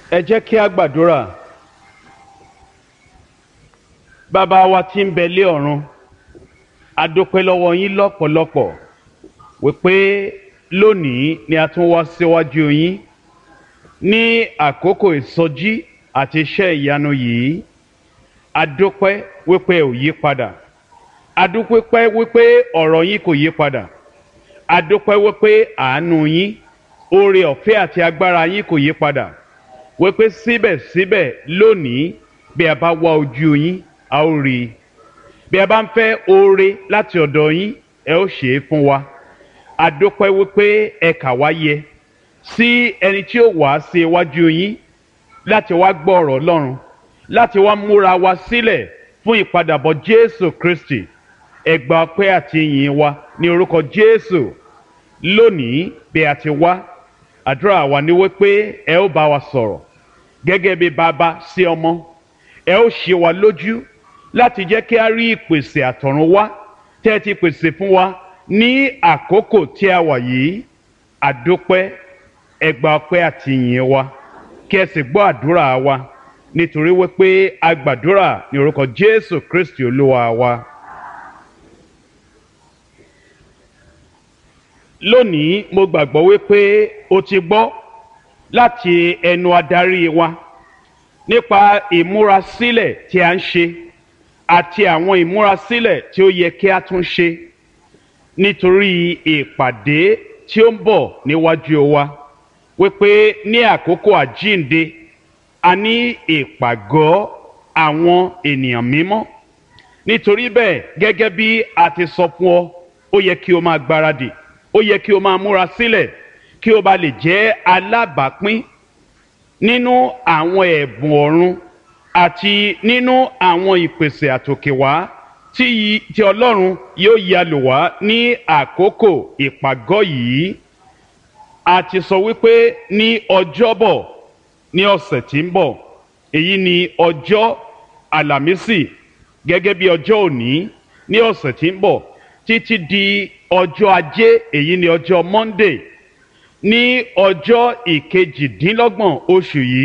ẹ jẹ́ kí a gbàdúrà bàbá wa tí ń bẹ lé ọ̀run a dúpẹ́ lọ́wọ́ yín lọ́pọ̀lọpọ̀ wípé lónìí ni a tún wá síwájú yín ní àkókò ìsọjí àti iṣẹ́ ìyanu yìí a dúpẹ́ wípé ò yí padà a dúpẹ́ wípé ọ̀rọ̀ yín kò yí padà a dúpẹ́ wípé àánú yín oore ọ̀fẹ́ àti agbára yín kò yí padà wípé síbẹ̀síbẹ̀ lónìí bí a bá wá ojú yín a ó rí i bí a bá ń fẹ́ oore láti ọ̀dọ̀ yín ẹ ó ṣe é fún wa a dúpẹ́ wípé ẹ kà wá yẹ sí ẹni tí ó wá sí iwájú yín láti wá gbọ́ ọ̀rọ̀ Ọlọ́run láti wá múra wa sílẹ̀ fún ìpadàbọ̀ Jésù Kristi ẹ gba ọpẹ́ àti ìyìn wa ní orúkọ Jésù lónìí bí a ti wá àdúrà wa ni wípé ẹ ó bá wa sọ̀rọ̀ gẹ́gẹ́ bí bàbá sí ọmọ ẹ ó ṣe wa lójú láti jẹ́ kí a rí ìpèsè àtọ̀run wá tẹ́ ẹ ti pèsè fún wa ní àkókò tí a wà yìí àdúpẹ́ ẹ gba ọpẹ́ àti ìyìn wa kí ẹ sì gbọ́ àdúrà wa nítorí wípé a gbàdúrà ní orúkọ Jésù Kristi Olúwa wa. lónìí mo gbàgbọ́ wípé o ti gbọ́ láti ẹnu adarí wa nípa ìmúrasílẹ̀ tí a ń ṣe àti àwọn ìmúrasílẹ̀ tí ó yẹ kí a tún ṣe nítorí ìpàdé tí ó ń bọ̀ níwájú wa wípé ní àkókò àjínde a ní ìpàgọ́ àwọn ènìyàn mímọ́ nítorí bẹ́ẹ̀ gẹ́gẹ́ bí a ti sọ fún ọ ó yẹ kí o máa gbáradì ó yẹ kí o máa múra sílẹ̀ kí o bá lè jẹ́ alábàápín nínú àwọn ẹ̀bùn ọ̀run àti nínú àwọn ìpèsè àtòkèwá tí tí Ọlọ́run yóò yà lò wá ní àkókò ìpàgọ́ yìí a ti sọ wípé ní ọjọ́bọ̀ ní ọ̀sẹ̀ tí ń bọ̀ èyí ni ọjọ́ àlàmísì gẹ́gẹ́ bí ọjọ́ òní ní ọ̀sẹ̀ tí ń bọ̀ títí di ọjọ́ ajé èyí ni ọjọ́ monday ní ọjọ́ ìkejìdínlọ́gbọ̀n oṣù yìí